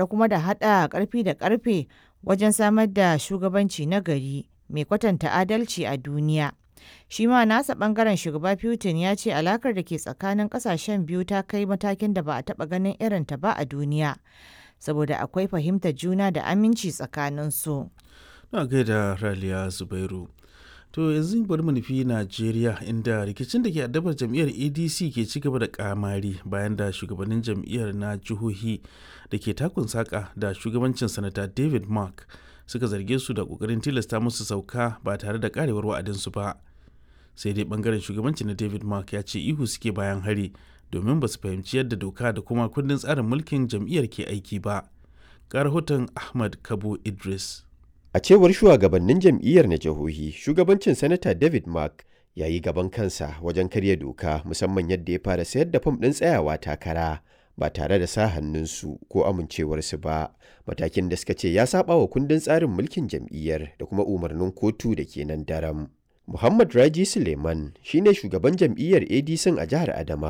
tare kuma da haɗa ƙarfi da ƙarfe wajen samar da shugabanci na gari mai kwatanta adalci a duniya. Shi ma nasa ɓangaren shugaba Putin ya ce alakar da ke tsakanin ƙasashen biyu ta kai matakin da ba a taɓa ganin irinta ba a duniya, saboda akwai fahimtar juna da aminci tsakaninsu. Na gaida Raliya Zubairu. To yanzu bari mu nufi Najeriya inda rikicin da ke addabar jam'iyyar ADC ke ci gaba da kamari bayan da shugabannin jam'iyyar na jihohi da ke takun saka da shugabancin sanata David Mark suka zarge su da kokarin tilasta musu sauka ba tare da karewar wa'adinsu ba. Sai dai bangaren shugabanci na David Mark ya ce ihu suke bayan hari domin ba su fahimci yadda doka da kuma kundin tsarin mulkin jam'iyyar ke aiki ba. Ga rahoton Ahmad Kabo Idris. A cewar shugabannin jam'iyyar na jihohi, shugabancin Sanata David Mark ya yi gaban kansa wajen karya doka musamman yadda ya fara sayar da fam ɗin tsayawa takara ba tare da sa hannunsu ko amincewarsu ba, matakin da suka ce ya saba wa kundin tsarin mulkin jam'iyyar da kuma umarnin kotu da ke nan daram. Muhammad Raji Suleiman shine shugaban jam'iyyar ADC a jihar Adamawa.